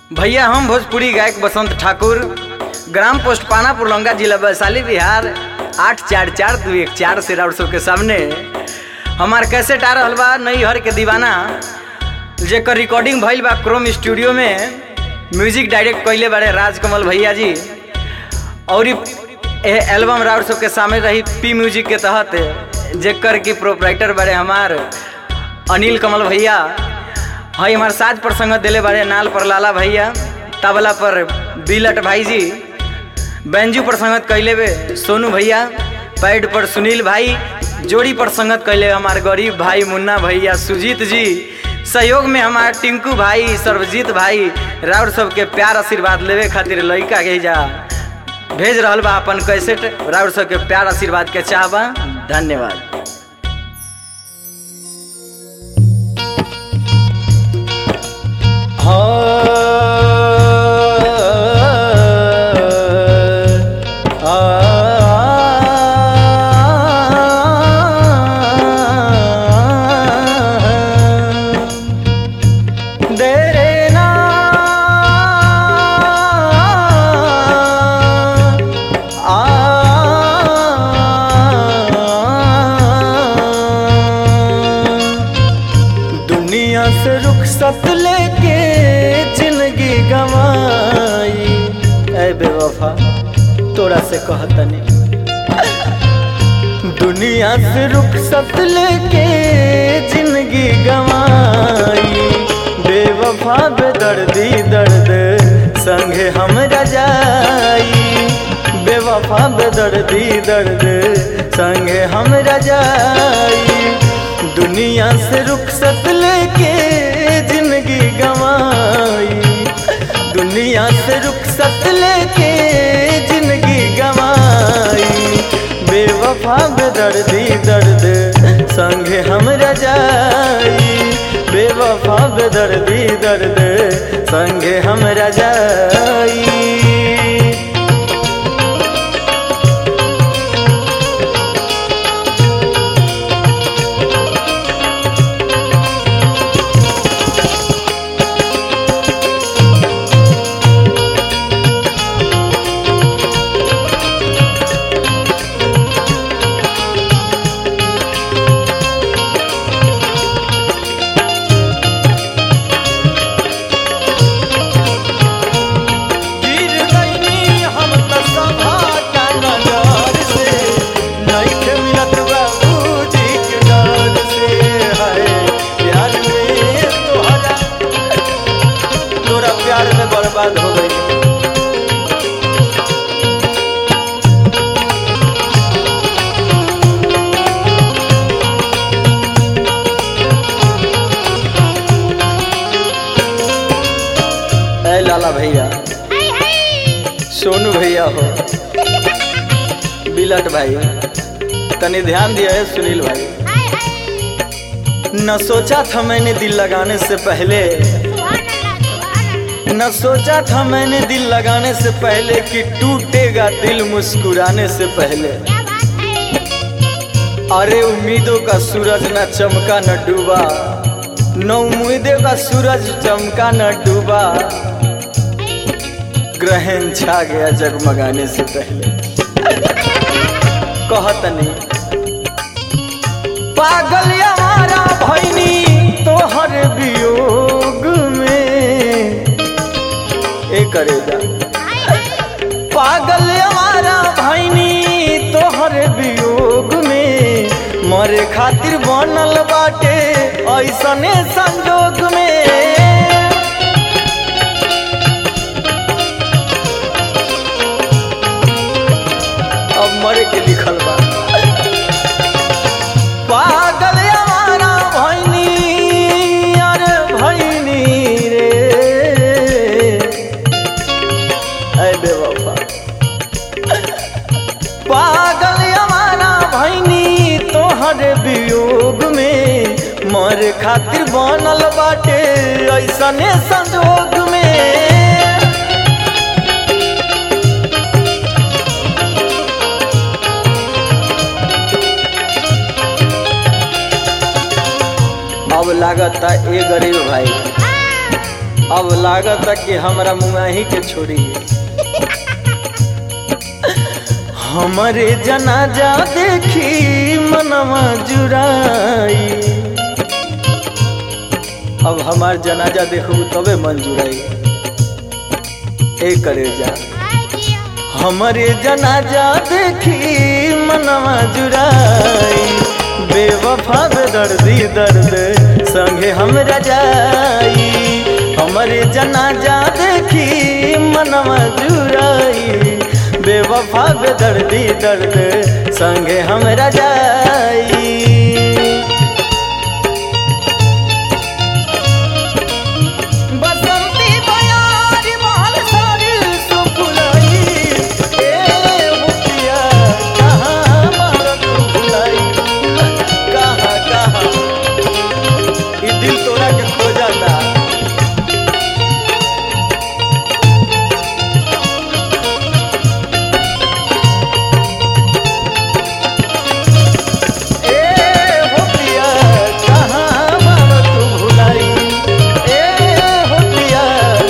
भैया हम भोजपुरी गायक बसंत ठाकुर ग्राम पोस्ट पानापुर लंगा जिला वैशाली बिहार आठ चार चार दू एक चार से राउर सब के सामने हमार कैसेट आ रहल बा नई हर के दीवाना जेकर रिकॉर्डिंग भइल बा क्रोम स्टूडियो में म्यूजिक डायरेक्ट कइले बारे राजकमल भैया जी और इ ए एल्बम राउर सब के सामने रही पी म्यूजिक के तहत जेकर की प्रोपराइटर बारे हमार अनिल कमल भैया हई हमार साज पर संगत दिले बारे नाल पर लाला भैया तबला पर बिलट भाई जी बेंजू पर संगत कैले बे सोनू भैया पैड पर सुनील भाई जोड़ी पर संगत कैले हमार गरीब भाई मुन्ना भैया सुजीत जी सहयोग में हमार टिंकू भाई सर्वजीत भाई राउर सबके प्यार आशीर्वाद लेवे खातिर लड़का के जा भेज रहल बा अपन कैसेट राउर सबके प्यार आशीर्वाद के चाहबा धन्यवाद दुनिया से रुखसत लेके जिंदगी गवाई ऐ बेवफा तोरा से कहतनी दुनिया से रुखसत लेके जिंदगी गवाई बेवफा बेदर्दी दर्द संगे हम रजाई बेवफा बेदर्दी दर्द संगे हम रजाई दुनिया से रुखसत लेके जिंदगी गवाई दुनिया से रुखसत लेके जिंदगी गवाई बेवफा बेदर्दी दर्द संगे हम रजाई बेवफा बेदर्दी दर्द संगे हम रजाई गिर गईनी हम त सभा का नजर से नइखे मिलत बाबूजी के डर से हाय प्यार में तोहरा तोरा प्यार में बर्बाद हो गई ऐ लाला भैया सोनू भैया हो बिलट भाई तनी ध्यान दिया है सुनील भाई न सोचा था मैंने दिल लगाने से पहले न सोचा था मैंने दिल लगाने से पहले कि टूटेगा दिल मुस्कुराने से पहले अरे उम्मीदों का सूरज न चमका न डूबा न उम्मीदों का सूरज चमका न डूबा ग्रहण छा गया जगमगाने से पहले कहतनी पागल हमारा भैनी तोहर वियोग में ए करेगा पागल हमारा भैनी तोहर वियोग में मरे खातिर बनल बाटे ऐसने संजोग में अब मरे के लिखल बा पागल हमारा भैनी अरे भैनी रे ऐ बेवफा पागल हमारा भैनी तोहर वियोग में मर खातिर बनल बाटे ऐसने संजोग में अब लागत ए गरीब भाई अब लागत कि हमरा मुआही के छोड़ी हमरे जनाजा देखी मनवा जुराई अब हमार जनाजा देखू तबे मन जुराई ए करे जा हमरे जनाजा देखी मनवा जुराई बेवफा बे दर्दी दर्द संगे हमरा जाई हमरे जनाजा देखी मनवा जुराई बेवफा बे दर्दी दर्द संगे हमरा जाई बसंती बयारी महल सारी सुफुलाई ए मुखिया कहाँ मारत भुलाई कहाँ कहाँ ई दिल तोरा के खो जाता ए मुखिया कहाँ मारत भुलाई ए मुखिया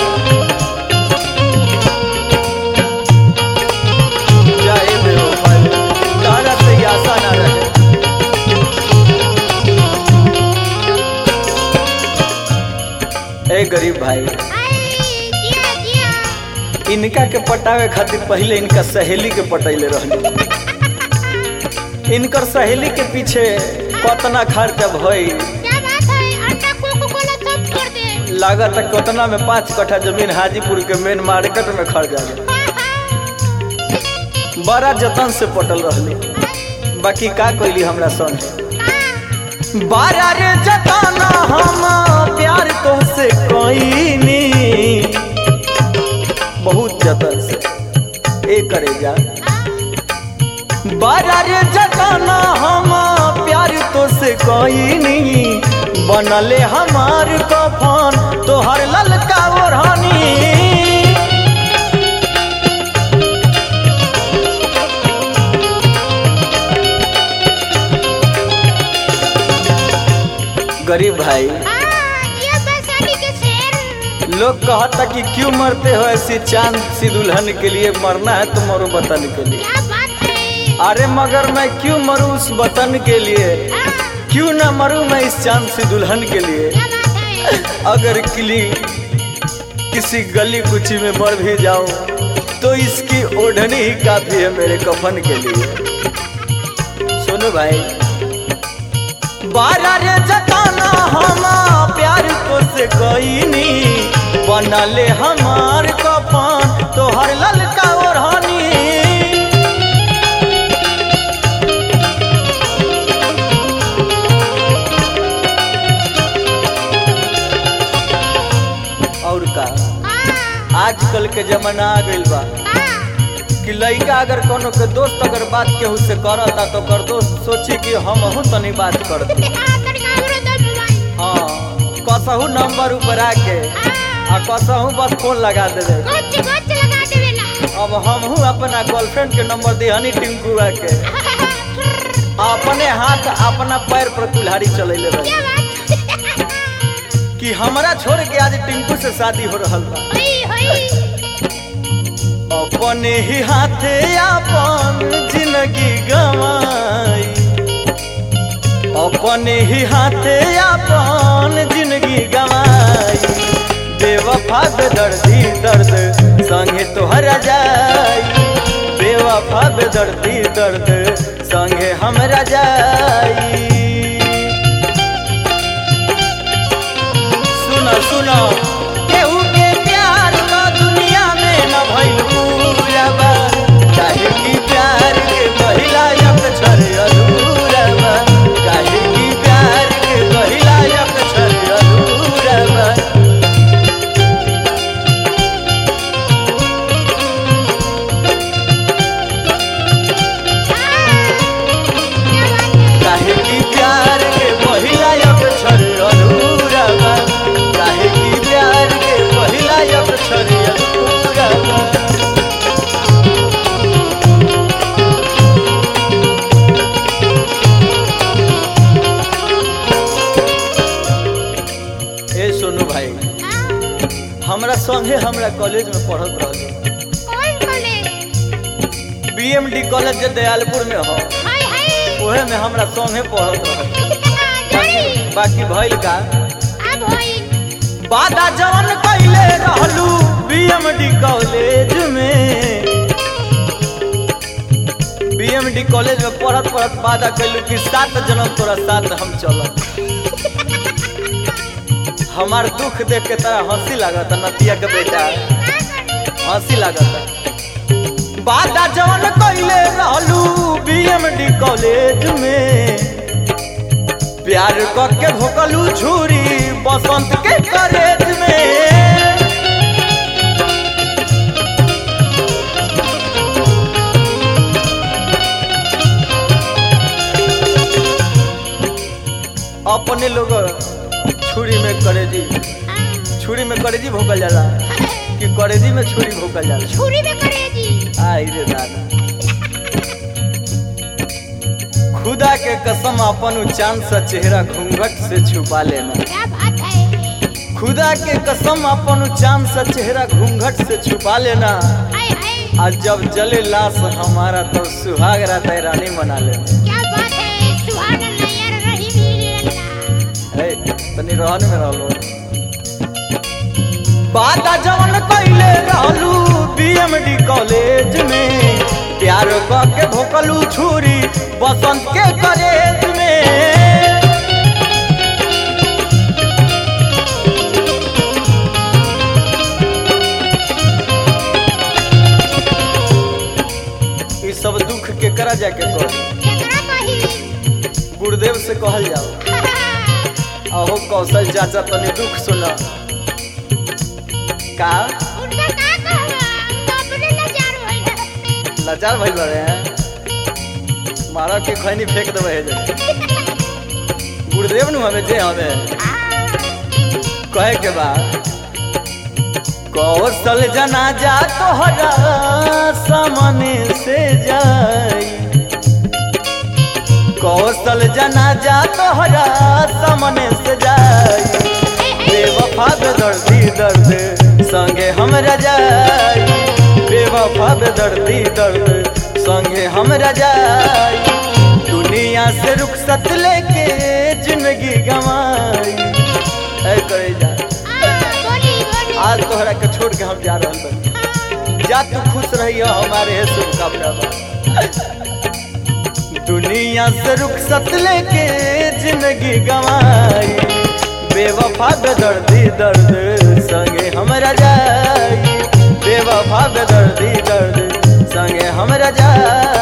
जाए बेवफाई तारा से ही आशा ना रहे ए गरीब भाई इनका के पटावे खातिर पहले इनका सहेली के पटैले रहली इनकर सहेली के पीछे कतना खर्चा भई लागत है कतना में पाँच कट्ठा जमीन हाजीपुर के मेन मार्केट में खर्च जाए बड़ा जतन से पटल रहली बाकी का कैली हमरा संग बारा रे जताना हम प्यार तो से कोईनी बहुत जतन से ए करे जा बारा रे जताना हम प्यार तो से कोईनी बनले हमार कफन तोहर ललका ओढ़नी गरीब भाई लोग कहता कि क्यों मरते हो ऐसी चांद सी दुल्हन के लिए मरना है तो मरो वतन के लिए अरे मगर मैं क्यों मरूं उस वतन के लिए क्यों ना मरूं मैं इस चांद सी दुल्हन के लिए अगर किली किसी गली कुची में मर भी जाऊं तो इसकी ओढ़नी ही काफी है मेरे कफन के लिए सुनो भाई बारा रे जताना हम प्यार तो से कोईनी बनले हमार कफन तोहर ललका ओढ़नी और का आजकल के जमाना आ गइल बा कि लइका अगर कोनो के दोस्त अगर बात केहू से करता तो कर दोस्त सोची कि हम हूँ तनी बात करते हाँ कसहू नंबर ऊपर आके आ कसहू बस फोन लगा देवे अब हम हूँ अपना गर्लफ्रेंड के नंबर दिहनी टिंकुआ के अपने हाथ अपना पैर पर कुल्हाड़ी चलैले रहे कि हमरा छोड़ के आज टिंकू से शादी हो रहल बा अपने ही हाथे अपन जिंदगी गवाई अपने ही हाथे अपन जिंदगी गवाई बेवफा बेदर्दी दर्द संगे तोहरा जाई बेवफा बेदर्दी दर्द संगे हमरा जाई सुनो सुनो केहू के प्यार का दुनिया में न भइल पूरा बा काहे की प्यार के पहिला अक्षर अधूरा बा काहे की प्यार के पहिला अक्षर अधूरा बा काहे की प्यार के पहिला अक्षर अधूरा बा काहे की प्यार के पहिला अक्षर अधूरा बा ए सोनू भाई हमरा संगे हमरा कॉलेज में पढ़त रहल कौन कॉलेज बीएमडी कॉलेज जे दयालपुर में हो हाय हाय ओहे में हमरा संगे पढ़त रहल जानी बाकी भइल का अब होई वादा जवन कैले रहलू बीएमडी कॉलेज में बीएमडी कॉलेज में पढ़त पढ़त वादा कैलू कि सात जन्म तोरा साथ हम चलब हमार दुख देख के तोरा हंसी लागत नतिया के बेटा हंसी लागत वादा जवन कैले रहलू बीएमडी कॉलेज में प्यार करके भोकलू छुरी बसंत के कॉलेज में अपने लोग छुरी में करेजी छुरी में करेजी भोकल जाला कि करेजी में छुरी भोकल जाला छुरी में करेजी आई रे दादा खुदा के कसम अपन उ चांद सा चेहरा घूंघट से छुपा लेना क्या बात है खुदा के कसम अपन उ चांद सा चेहरा घूंघट से छुपा लेना हाय हाय आज जब जले लाश हमारा तो सुहाग रात रानी मना लेना क्या बात है सुहाना नैयर रही मेरी अल्लाह हे, तनी रहन में रहलो बाता जवन कैले रहलू बीएमडी कॉलेज में प्यार क के भोकलू छुरी बसंत के कॉलेज में ई सब दुख के करा जाके कर केकरा कही गुरुदेव से कहल जाओ अहो कौशल चाचा तनी दुख सुना का उनका का कहवा हम अपने लाचार होई लाचार भइल बड़े हैं मारा के खैनी फेंक देवे है जे गुरुदेव नु हमें जे हमें कहे के बाद कौशल जनाजा तोहरा सामने से जाई कौशल जनाजा तोहरा सामने से जाई बेवफा बे दर्दी दर्द संगे हम रजाई बेवफा बे दर्दी दर्द संगे हम रजाई दुनिया से रुखसत लेके जिंदगी गंवाई ऐ करे जा बोली बोली आज तोहरा के छोड़ के हम जा रहल बानी जा तू खुश रहियो हमारे है शुभकामना बा दुनिया से रुखसत लेके जिंदगी गंवाई बेवफा बेदर्दी दर्द संगे हमरा जाई बेवफा बेदर्दी दर्द संगे हमरा जाई